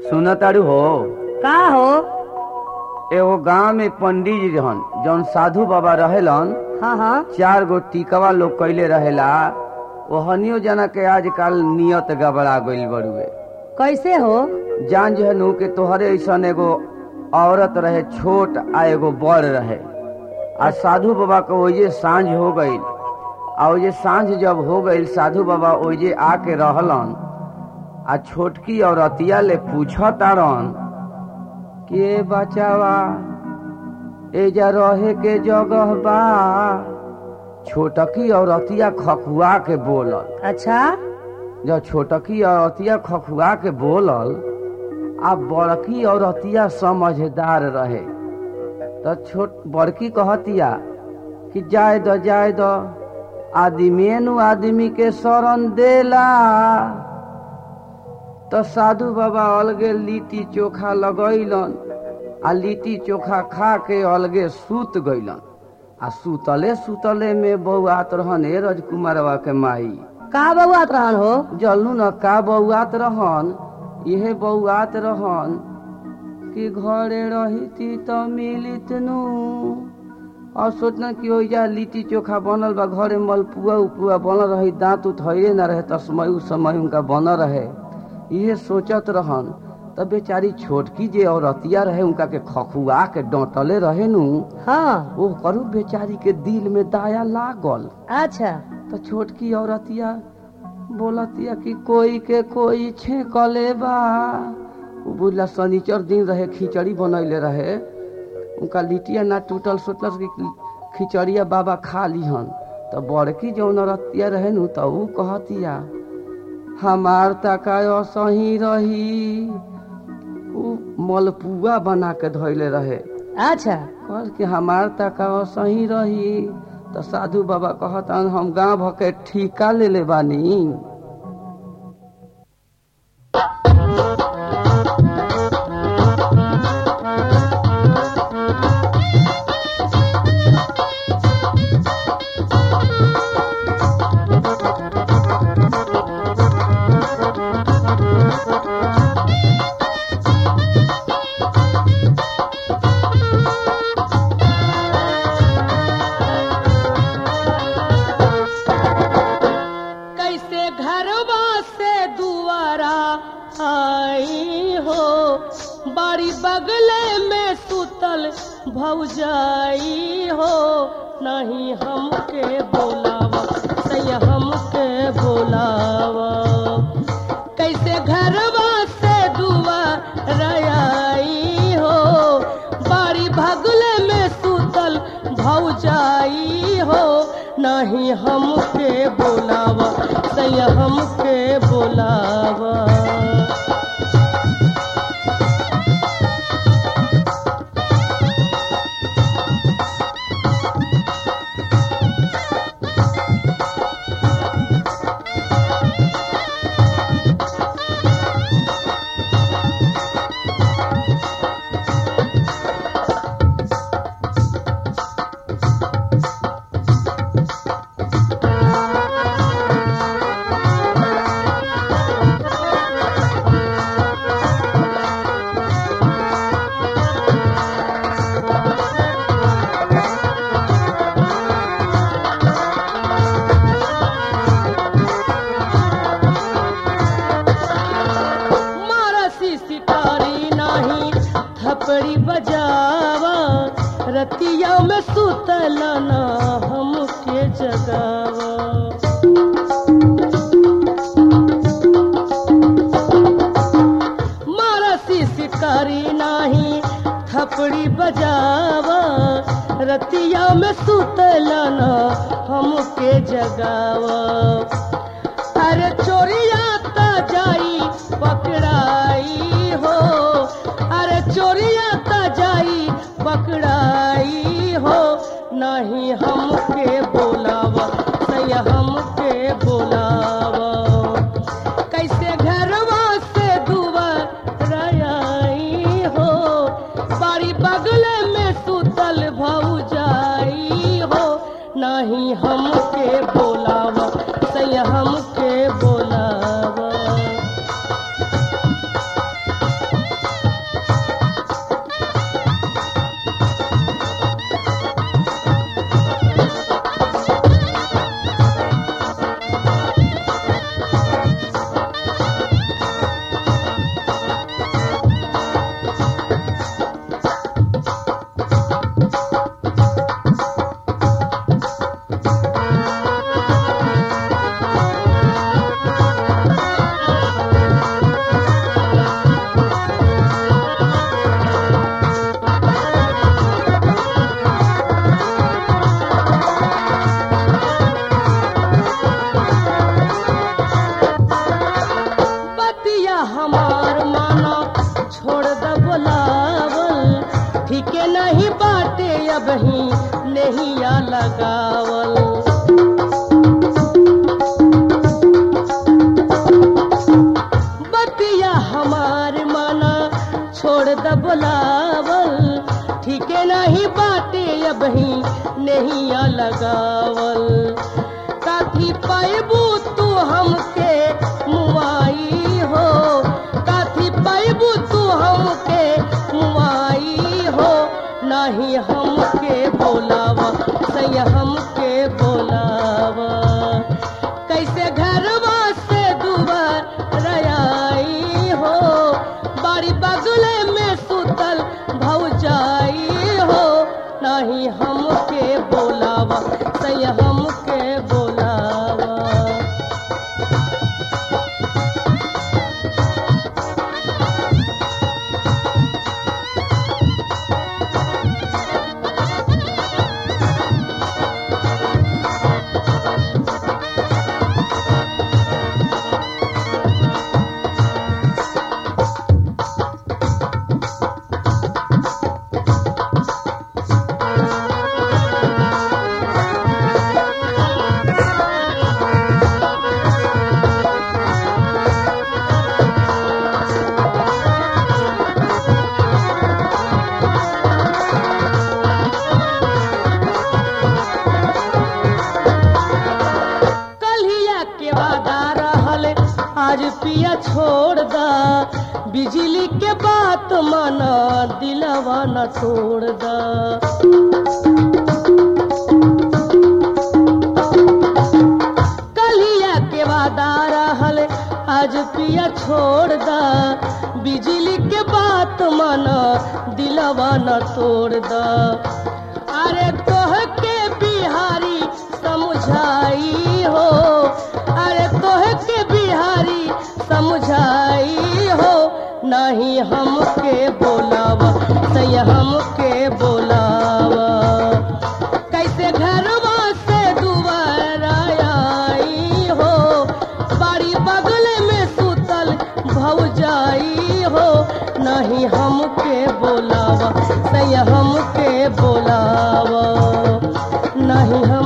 सुनतारू हो का हो एगो गांव में पंडित जी रहन जौन साधु बाबा रहेलन हाँ हाँ चार गो टीकवा लोग कैले रहेला ओहनियो जना के आजकल नियत गबड़ा गइल बड़ुए कैसे हो जान जो है नु के तोहरे ऐसन एगो औरत रहे छोट आ एगो बड़ रहे आ साधु बाबा के ओजे साँझ हो गईल आ ओजे साँझ जब हो गईल साधु बाबा ओजे आके रहलन आ छोटकी औरतिया ले पूछ तारन के बचावा एजा रहे के जगह बा छोटकी औरतिया खखुआ के बोलल अच्छा जब छोटकी औरतिया खखुआ के बोलल आ बड़की औरतिया समझदार रहे तो छोट बड़की कहतिया कि जाय द जाय द आदमी नु आदमी के शरण देला तो साधु बाबा अलगे लिट्टी चोखा लगैलन आ लिट्टी चोखा खा के अलगे सूत गइलन आ सुतले सुतले में बौआत रहन ए राजकुमारवा के माई का बउआत रहन हो जलू न का बौआत रहन इहे बौआत रहन कि घरे रहिती त मिलित नु और सोचना कि ओइजा लिट्टी चोखा बनल बा घरे मलपुआ उपुआ बनल रही दांत उत हइए न रहे तस्मय समय उनका बनल रहे इहे सोचत रहन तब बेचारी छोटकी जे औरतिया रहे उनका के खखुआ के डोंटले रहे नु हाँ वो करू बेचारी के दिल में दाया लागल अच्छा तो छोटकी औरतिया बोलतिया कि कोई के कोई छेकले बा उ बुझला शनिचर दिन रहे खिचड़ी बनैले रहे उनका लिटिया ना टूटल सोचलस कि खिचड़िया बाबा खा लिहन तो बड़की जौन औरतिया रहे नु तो उ कहतिया हमार तका असही रही उ मलपुआ बना के धैले रहे अच्छा कहल कि हमार तका सही रही तो साधु बाबा कहतन हम गांव भके ठीका ले ले बानी कैसे घरवा से दुआरा आई हो बाड़ी बगले में सुतल भौजाई हो नहीं हमके बोलावा सैया हमके बोलावा कैसे घरवा से दुआरा आई हो बाड़ी बगले में सुतल भौजाई हो नहीं हमके बोलावा सैया हमके बोलावा मारसी शिकारी नाही थपड़ी बजावा रतिया में सुतला ना हमके जगावा मारसी शिकारी नाही थपड़ी बजावा रतिया में सुतला ना हमके जगावा अरे चोरिया ता जाई पकड़ाई हो अरे चोरिया ता जाई पकड़ाई हो नहीं हमके बोलावा सैया हमके बोलावा कैसे घरवा से दुआर आई हो बाड़ी बगल में सुतल भौजाई हो नहीं हमके बोलावा सैया हमके बोलावा काथी पैबू तू हमके मुआई हो काथी पैबू तू हमके मुआई हो नहीं हमके बोलावा सैया हमके बोलावा कैसे घरवा से दुबर रयाई हो बाड़ी बगले में सुतल भौजाई हो नहीं हमके बोलावा सैया हमके बोलावा कल्हिया के वादा रहल आज पिया छोड़ दा बिजली के बात माना दिलवा न तोड़ दा कल्हिया के वादा रहल आज पिया छोड़ दा बिजली के बात माना दिलवा न तोड़ दा अरे तोह के बिहारी समझाई हो अरे तोह के बिहारी समझाई हो नहीं हमके बोलावा सैया हमके बोलावा कैसे घरवा से दुबारा आई हो बाड़ी बगल में सुतल भौजाई हो नहीं हमके बोलावा सैया हमके बोलावा नहीं हम